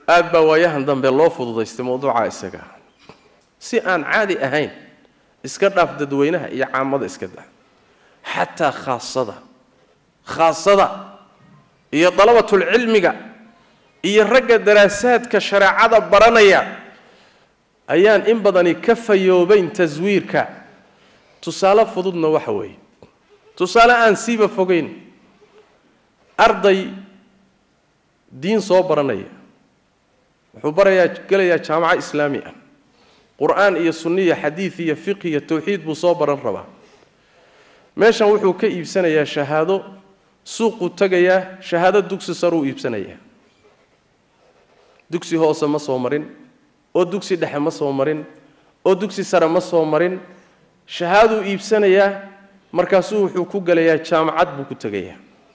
aad baa waayahan dambe loo fududaystay mawduuca isaga si aan caadi ahayn iska dhaaf dadweynaha iyo caamada iska daa xataa khaasada khaasada iyo dalabatulcilmiga iyo ragga daraasaadka shareecada baranaya ayaan in badani ka fayoobayn taswiirka tusaale fududna waxa weeye tusaale aan siiba fogayn arday diin soo baranaya wuxuu barayaa gelayaa jaamaco islaami ah qur-aan iyo sunniya xadiid iyo fiqh iyo tawxiid buu soo baran rabaa meeshan wuxuu ka iibsanayaa shahaado suuquu tegayaa shahaado dugsi saruu iibsanayaa dugsi hoose ma soo marin oo dugsi dhexe ma soo marin oo dugsi sare ma soo marin shahaaduu iibsanayaa markaasuu wuxuu ku gelayaa jaamacad buu ku tegayaa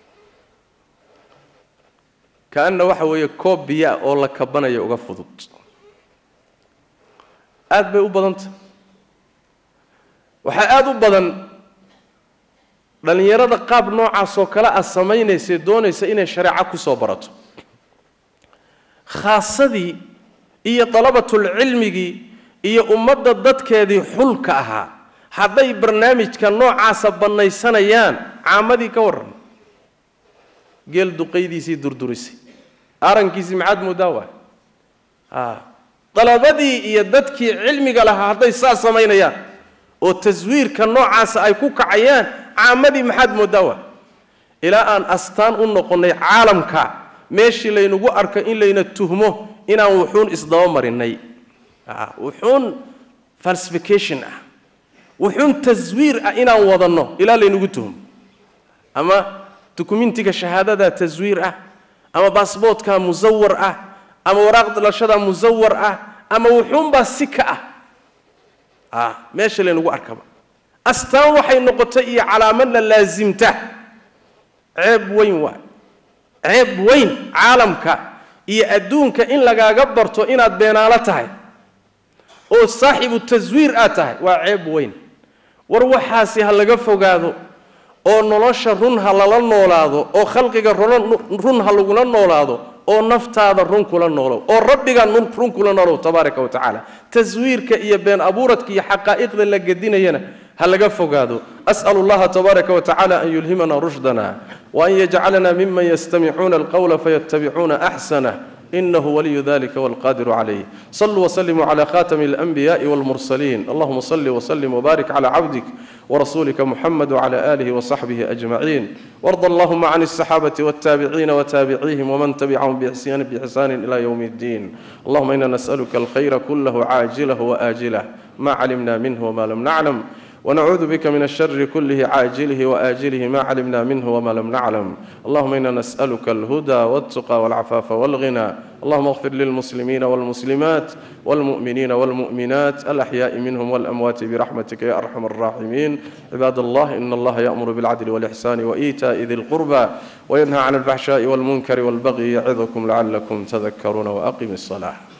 ka-anna waxa weeye koob biyaa oo la kabanaya uga fudud aada bay u badanta waxaa aada u badan dhallinyarada qaab noocaasoo kale ah samaynaysae doonaysa inay shareeco ku soo barato khaasadii iyo dalabatulcilmigii iyo ummadda dadkeedii xulka ahaa hadday barnaamijka noocaasa bannaysanayaan caamadii ka warran geel duqaydiisii durdurisay arankiisii maxaad moodaa waay a dalabadii iyo dadkii cilmiga lahaa hadday saas samaynayaan oo taswiirka noocaasa ay ku kacayaan caamadii maxaad moodaa waay ilaa aan astaan u noqonnay caalamka meeshii laynagu arko in layna tuhmo inaan wuxuun isdaba marinay wuxuun falsification ah wuxuun taswiir ah inaan wadanno ilaa laynagu tuhmo ama dukumentiga shahaadada taswiir ah ama baasboodka musawar ah ama waraaq dalashada musawar ah ama wuxuunbaa si ka ah meesha laynagu arkaba astaan waxay noqotay iyo calaamadna laasimta ceeb weyn waay ceeb weyn caalamka iyo adduunka in lagaaga barto inaad beenaalo tahay oo saaxibu taswiir aad tahay waa ceeb weyn war waxaasi ha laga fogaado oo nolosha run ha lala noolaado oo khalqiga run ha lagula noolaado oo naftaada run kula noolow oo rabbiga run kula noolow tabaaraka wa tacaala taswiirka iyo been abuuradka iyo xaqaa'iqda la gedinayana ha laga fogaado as'al allaha tabaaraka wa tacala an yulhimana rushdana وأن يجعلنا ممن يستمعون القول فيتبعون أحسنه إنه ولي ذلك والقادر عليه صلوا وسلموا على خاتم الأنبياء والمرسلين اللهم صل وسلم وبارك على عبدك ورسولك محمد وعلى آله وصحبه أجمعين وارض اللهم عن الصحابة والتابعين وتابعيهم ومن تبعهم بإحسان بإحسان إلى يوم الدين اللهم إنا نسألك الخير كله عاجله وآجله ما علمنا منه وما لم نعلم ونعوذ بك من الشر كله عاجله وآجله ما علمنا منه وما لم نعلم اللهم إنا نسألك الهدى والتقى والعفاف والغنى اللهم اغفر للمسلمين والمسلمات والمؤمنين والمؤمنات الأحياء منهم والأموات برحمتك يا أرحم الراحمين عباد الله إن الله يأمر بالعدل والإحسان وإيتاء ذي القربى وينهى عن الفحشاء والمنكر والبغي يعظكم لعلكم تذكرون وأقم الصلاة